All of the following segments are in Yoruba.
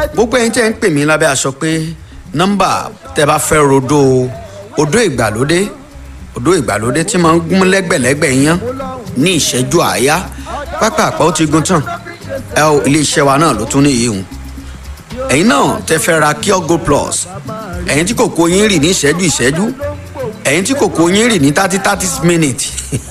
gbogbo ẹ̀yin tẹ́ ń pè mí lábẹ́ aṣọ pé nọ́mbà tẹ́ bá fẹ́ rodo odó ìgbàlódé odó ìgbàlódé tí máa ń gún lẹ́gbẹ̀lẹ́gbẹ̀ yán ní ìṣẹ́jú àáyá pápá àpá ó ti gun tán ẹ o iléeṣẹ́ wa náà ló tún ní ìhun ẹ̀yin náà tẹ́ fẹ́ ra Cure Gold Plus ẹ̀yin tí kòkó yín rì ní ìṣẹ́jú ìṣẹ́jú ẹ̀yin tí kòkó yín rì ní thirty thirty minutes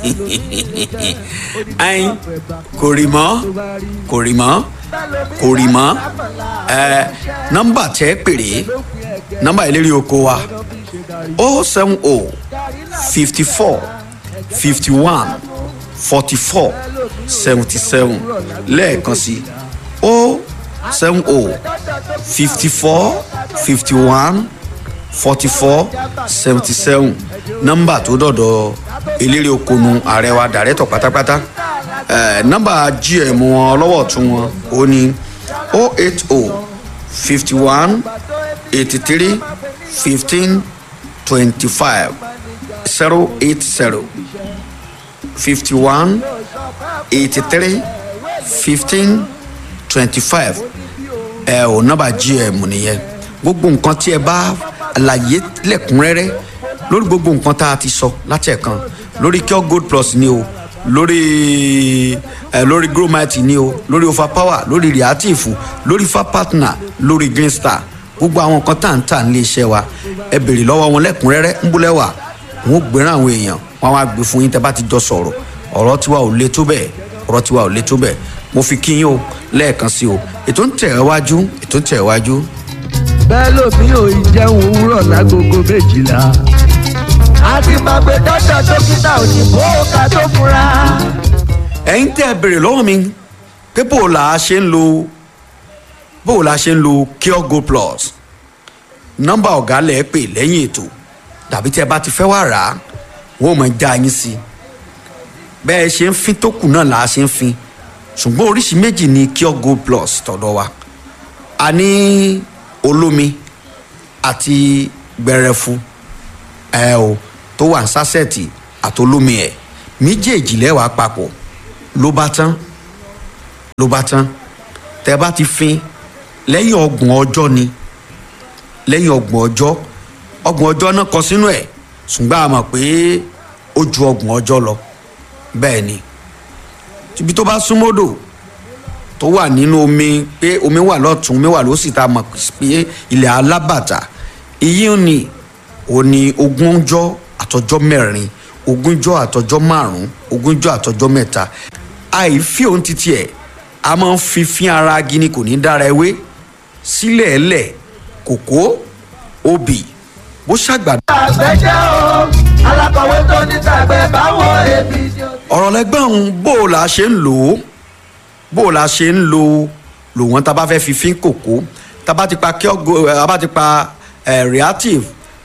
ẹ̀yin kò rì mọ́ kò rì mọ́ kò rì mọ́ ẹ nọ́mbà tẹ́ pèrè nọ́mbà ìlérí oko wa o seven o fifty four fifty one forty four seventy seven lẹ́ẹ̀kan sí o seven o fifty four fifty one forty four seventy seven nọ́mbà tó dọ̀dọ̀ eléré okonu ààrẹ wa dàrẹ́tọ̀ pátápátá eh, nọ́mbà gm wọn ọlọ́wọ́ tún wọn ó ní o eight o fifty one eighty three fifteen twenty five zero eight zero fifty one eighty three fifteen twenty five ẹ ò nọ́mbà gm nìyẹn gbogbo nǹkan tí ẹ bá àlàyé lẹ́kùnrẹ́rẹ́ lórí gbogbo nǹkan tá a ti sọ láti ẹ̀kan lórí Cure Gold Plus ni o lórí ẹ lórí gromite ni o lórí overpower lórí reactive lórí fa partner lórí green star gbogbo àwọn nǹkan tá à ń tà nílé iṣẹ́ wa ẹ béèrè lọ́wọ́ wọn lẹ́kùnrẹ́rẹ́ ń búlẹ̀ wà wọn ò gbéra àwọn èèyàn wọn á gbé fún yín tẹ́ bá ti jọ sọ̀rọ̀ ọ̀rọ̀ tiwa ò le tó bẹ́ẹ̀ ọ̀rọ̀ tiwa ò le tó bẹ́ẹ̀ mo fi kí yín o lẹ́ẹ̀kan sí o ètò ń tẹ̀ ẹ́ wájú ètò ń tẹ̀ ẹ́ wájú. bẹ́ẹ̀ lómi ò ì jẹun òwúrọ̀ lágogo méjìlá. a ti máa gbé dọ́dọ̀ dókítà òyìnbó ká tó fura. ẹ̀yin tẹ́ ẹ béèrè lọ́wọ́ mi pé bó o là á ṣe ń lo bó o là á ṣe ń lo Cure Gold Plus nọ́mbà ọ̀gá lẹ̀ pè lẹ́yìn ètò tàbí tí ẹ bá ti fẹ́ wá rà á wọ́n mọ̀ já yín sí i bẹ́ẹ̀ ṣe ń fin tó kù náà là á ṣe ń fin ṣùgbọ́n oríṣi méjì ni Cure Gold Plus tọ̀dọ̀ wa a ní olómi àti gbẹrẹfu ẹ o tó wà ní sásẹ̀tì àtolómi ẹ̀ méjèèjì lẹ́wàá papọ̀ ló bá tán ló bá tán tẹ́ bá ti fin lẹ́yìn ọgbọ̀n ọjọ́ ni lẹ́yìn ọgbọ̀n ọjọ́ ọgbọ̀n ọjọ́ náà kọ sínú ẹ̀ ṣùgbọ́n a mọ̀ pé ó ju ọgbọ̀n ọjọ́ lọ bẹ́ẹ̀ ni ibi tó bá súnmọ́dò tó wà nínú omi pé omi wà lọ́tún omi wà lósì tá a mọ̀ pé ilẹ̀ alábàtà iyì ni òní ogúnjọ́ àtọjọ́ mẹ́rin ogúnjọ́ àtọjọ́ márùn-ún ogúnjọ́ àtọjọ́ mẹ́ta àìfi òun títí ẹ̀ a máa ń fi fín ara gini kò ní dára ewé sílẹ̀ ẹlẹ̀ kòkó obì bó ṣàgbàdo. àgbẹ̀jẹ̀ o alákọ̀wé tó ní tàgbẹ̀ báwo èmi ni o. ọ̀rọ̀ lẹ́gbẹ́ ọ̀hún bó o la ṣe ń lò ó bó o la ṣe ń lo lò wọ́n tá a bá fẹ́ fi fín kòkó tá a bá ti pa Cure Gold a bá ti pa eh, reactive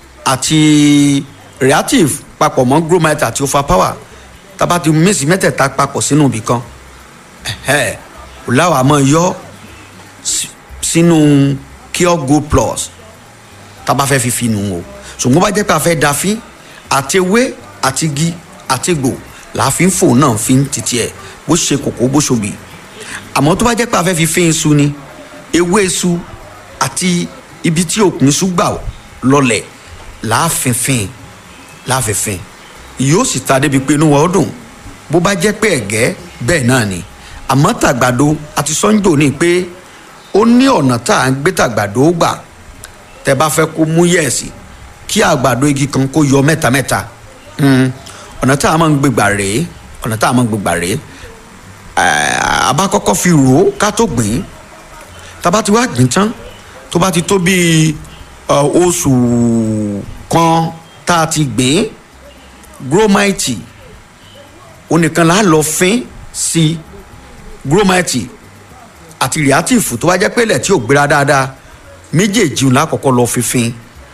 àti reactive papọ̀ mọ́ gromite àti overpower tá a bá ti mísì mẹ́tẹ̀ẹ̀ta papọ̀ sínú ibì kan ẹ̀hẹ́ ọ̀làwọ̀ àmọ́ yọ sí- sínú Cure Gold Plus tá a bá fẹ́ fi fi nù o ṣùgbọ́n bá jẹ́ pé a fẹ́ da fín àti ewé àti igi àti egbò là á fi ń fò náà fi ń títí ẹ̀ bó ṣe kòkó bó ṣobì àmọ́ tó bá jẹ́ pé a fẹ́ fi fín iṣu ni ewé iṣu àti ibi tí òkun iṣu gbà lọlẹ̀ là á fin fin là á fin fin yóò sì ta débi pé inú wa ó dùn bó bá jẹ́ pé ẹ̀gẹ́ bẹ́ẹ̀ náà ni àmọ́ tàgbàdo àti sọ́njò ní pé ó ní ọ̀nà tá à ń gbé tàgbàdo gbà tẹ bá fẹ́ kó mú yẹ̀ẹ̀sì kí àgbàdo igi kan kó yọ mẹ́ta mẹ́ta Mm, ọ̀nà tá a máa ń gbégbà rèé ọ̀nà tá a máa ń gbégbà rèé Eh, a bá kọ́kọ́ fi rò ó ká tó gbìn ín tá a bá ti wá gbìn tán tó bá ti tó bíi ọ, oṣù kan tá a ti gbìn ín gromite onìkan là á lọ fín sí gromite àti reactive tó bá jẹ́ pé ilẹ̀ tí ò gbéra dáadáa méjèèjì ńlá kọ́kọ́ lọ fífín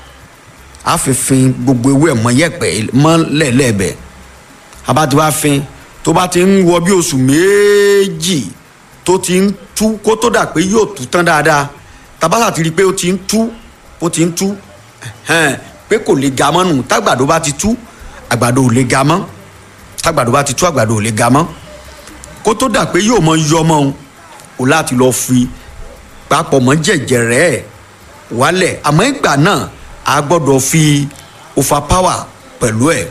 á fífín gbogbo ewé ẹ̀ mọ́ yẹ̀pẹ̀ mọ́ lẹ́ẹ̀lẹ́ẹ̀bẹ̀ abá ti wá fín tó bá ti ń wọ bí oṣù méjì tó ti ń tú kó tó dà pé yóò tú tán dáadáa tabata ti rí i pé ó ti ń tú ó ti ń tú ẹ̀hẹ́n, pé kò lè ga mọ́ nù tágbàdo bá ti tú àgbàdo ò lè ga mọ́ tágbàdo bá ti tú àgbàdo ò lè ga mọ́ kó tó dà pé yóò mọ yọ mọ́ òun o láti lọ fi papọ̀ mọ́ jẹ̀jẹ̀rẹ́ ẹ̀ wálẹ̀ àmọ́ ìgbà náà a gbọ́dọ̀ fi overpower pẹ̀lú ẹ̀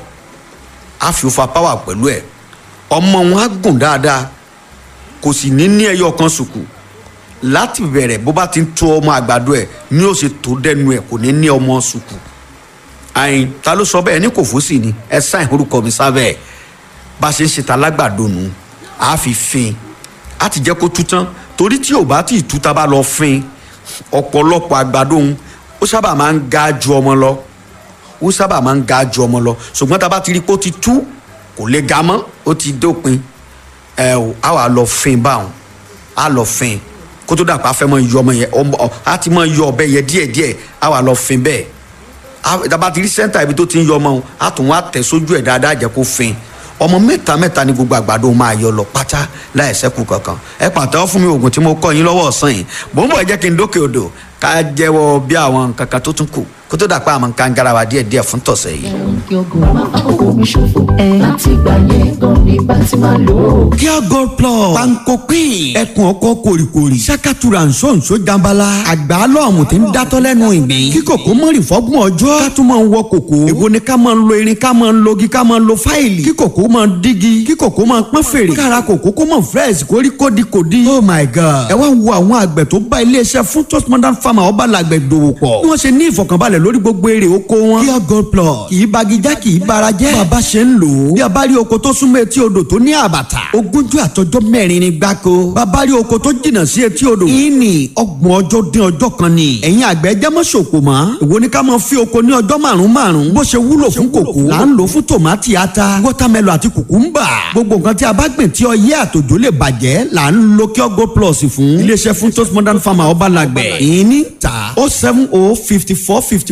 a fi overpower pẹ̀lú ẹ̀ ọmọ wọn á gùn dáadáa kò sì ní ní ẹyọ kan sùkù láti bẹ̀rẹ̀ bó bá ti ń tó ọmọ àgbàdo ẹ̀ ní ó ṣe tó dẹnu ẹ̀ kò ní ní ọmọ sùkù àyìn ta ló sọ bẹ́ẹ̀ ní kò fún sí ni ẹ sáìn orúkọ mi sábẹ́ ẹ̀ bá a ṣe ń ṣe ta lágbàdo nù á fi fin á ti jẹ́ kó tú tán torí tí ò bá tí ì tú ta bá lọ fin ọ̀pọ̀lọpọ̀ àgbàdo òun ó sábà máa ń ga ju ọmọ lọ ó sábà máa ń ga ju ọmọ lọ ṣùgbọ́n tá a bá ti rí i pé ó ti tú kò lè ga mọ́ ó ti dópin ẹ ò á wà lọ fin báwọn á lọ fin kó tó dàpọ̀ afẹ́ mọ́ yọ ọmọ yẹn ọmọ á ti mọ́ yọ ọbẹ̀ yẹn díẹ̀díẹ̀ á wà lọ fin bẹ́ẹ̀ dábàá ti rí sẹ́ńtà ibi tó ti ń yọ ọmọ á tún wá tẹ̀ sójú ẹ̀ dáadáa jẹ́ kó fin ọmọ mẹ́ta mẹ́ta ni gbogbo àgbàdo máa yọ lọ pátá láì sẹ́kù kankan ẹ pàtẹ́wọ́ fún mi oògùn tí mo kọ́ yín lọ́wọ́ ọ̀sán yìí bó ń bọ̀ ẹ jẹ́ kí n dókè odò ká jẹ́wọ́ bí àwọn nǹkan kan tó tún kù kó tó dà pé àwọn nǹkan garawa díẹ̀ díẹ̀ fún tọ̀sẹ̀ yìí. yọgò má àkókò mi ṣòfò láti ìgbà yẹn gan ni bá ti máa lò ó. Pure Gold Plus. Panko Queen. Ẹkùn ọkọ kòrìkòrì. Sákàtúrà nsọ́nsọ́ jambala. Àgbà lọ́ọ̀mù tí ń dátọ́ lẹ́nu ìgbín. Kí kòkó mọ̀rì fọ́gbọ̀n ọjọ́. Ká tún máa ń wọ kòkó. Èwo ni ká máa ń lo irin ká máa ń logi ká máa ń lo fáìlì. Kí kòkó máa ń dígi. Kí kòkó máa ń pọ́n fèrè. Kára kòkó kó máa fresh kórí kódi kòdi. Oh my God. Ẹ wá wo àwọn àgbẹ̀ tó bá iléeṣẹ́ fún Toast Modern Farmer ọba làgbẹ̀ dòwò pọ̀. Bí wọ́n ṣe ní ìfọ̀kànbalẹ̀ lórí gbogbo èrè oko wọn. Pure Gold Plus. Kì í bagijá kì í bara jẹ́. Bàbá ṣe ń lò ó. Bí a bá rí oko tó súnmọ́ etí odò tó ní àbàtà. Ogúnjọ́ àtọjọ́ mẹ́rin ni gbáko. Bàbá rí oko tó jìnnà sí etí odò. Ìní ọgbọ̀n ọjọ́ dín ọjọ́ kan ni. Ẹ̀yin àgbẹ̀ jẹ́ mọ́ ṣòkò mọ́. Èwo ni ká máa fi oko ní ọjọ́ márùn-ún márùn-ún. Bó ṣe wúlò fún kòkó. Là ń lò fún tòmátì ata. Wọ́támẹ́lò àti kùkúmbà. Gbogbo nǹkan tí a bá gbìn tí ọyẹ́ àtòjò lè bàjẹ́ là ń lo Pure Gold Plus fún. Iléeṣẹ́ fún Toast Modern Farmer ọba làgbẹ̀. Ìní ta oh seven oh fifty four fifty